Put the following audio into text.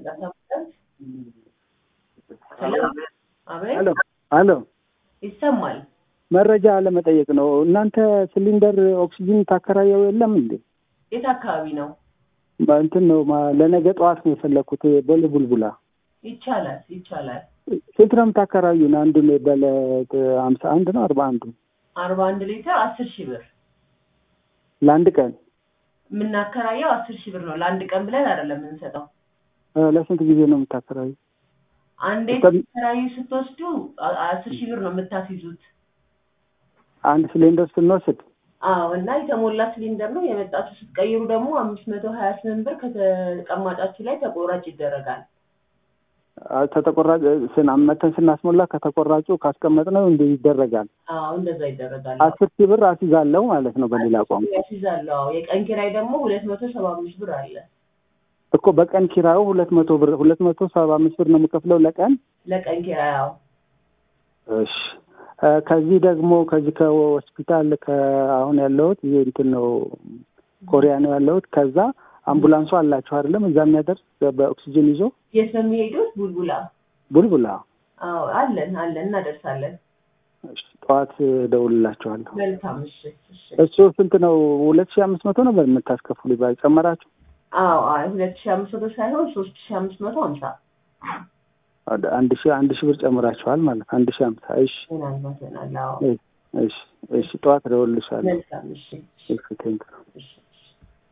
አቤት አሎ አሎ ይሰማል። መረጃ ለመጠየቅ ነው። እናንተ ሲሊንደር ኦክሲጂን ታከራየው የለም እንዴ? የት አካባቢ ነው? እንትን ነው ማ- ለነገ ጠዋት ነው የፈለግኩት። ቦሌ ቡልቡላ ይቻላል ይቻላል። ስንት ነው የምታከራዩን? አንዱ በለ ሀምሳ አንድ ነው አርባ አንዱ አርባ አንድ ሊትር አስር ሺህ ብር ለአንድ ቀን የምናከራየው አስር ሺህ ብር ነው። ለአንድ ቀን ብለን አይደለም የምንሰጠው። እ፣ ለስንት ጊዜ ነው የምታከራዩ? አንዴ እስከ- ተከራዩ ስትወስዱ አ- አስር ሺህ ብር ነው የምታስይዙት። አንድ ሲሊንደር ስንወስድ አዎ እና የተሞላ ሲሊንደር ነው የመጣችሁ። ስትቀይሩ ደግሞ አምስት መቶ ሀያ ስምንት ብር ከተቀማጫችሁ ላይ ተቆራጭ ይደረጋል። አ፣ ተተቆራጭ ስና መተን ስናስሞላ ከተቆራጩ ካስቀመጥነው እንደ ይደረጋል። አዎ እንደዛ ይደረጋል። አስር ሺህ ብር አስይዛለሁ ማለት ነው በሌላ ቋንቋ ያስይዛለሁ። አዎ የቀን ኪራይ ደግሞ ሁለት መቶ ሰባ አምስት ብር አለ እኮ በቀን ኪራዩ ሁለት መቶ ብር ሁለት መቶ ሰባ አምስት ብር ነው የምከፍለው ለቀን። ለቀን ኪራይ። አዎ እሺ እ፣ ከዚህ ደግሞ ከዚህ ከሆስፒታል ከአሁን ያለሁት ይሄ እንትን ነው ኮሪያ ነው ያለሁት። ከዛ አምቡላንሱ አላችሁ አይደለም? እዛ የሚያደርስ በኦክሲጅን ይዞ የት ነው የሚሄዱት? ቡልቡላ። ቡልቡላ። አዎ አለን አለን፣ እናደርሳለን። እሺ፣ ጠዋት እደውልላችኋለሁ። መልካም እሺ እሺ። እሱ ስንት ነው? ሁለት ሺህ አምስት መቶ ነው በምታስከፍሉ ይባል ጨመራችሁ? አዎ አይ ሁለት ሺህ አምስት መቶ ሳይሆን ሶስት ሺህ አምስት መቶ ሀምሳ ወደ አንድ ሺህ አንድ ሺህ ብር ጨምራችኋል ማለት አንድ ሺህ ሀምሳ እሺ ምናልባት ይሆናል። አዎ እሺ እሺ እሺ ጠዋት እደውልልሻለሁ። መልካም እሺ እሺ እሺ ቴንክ እሺ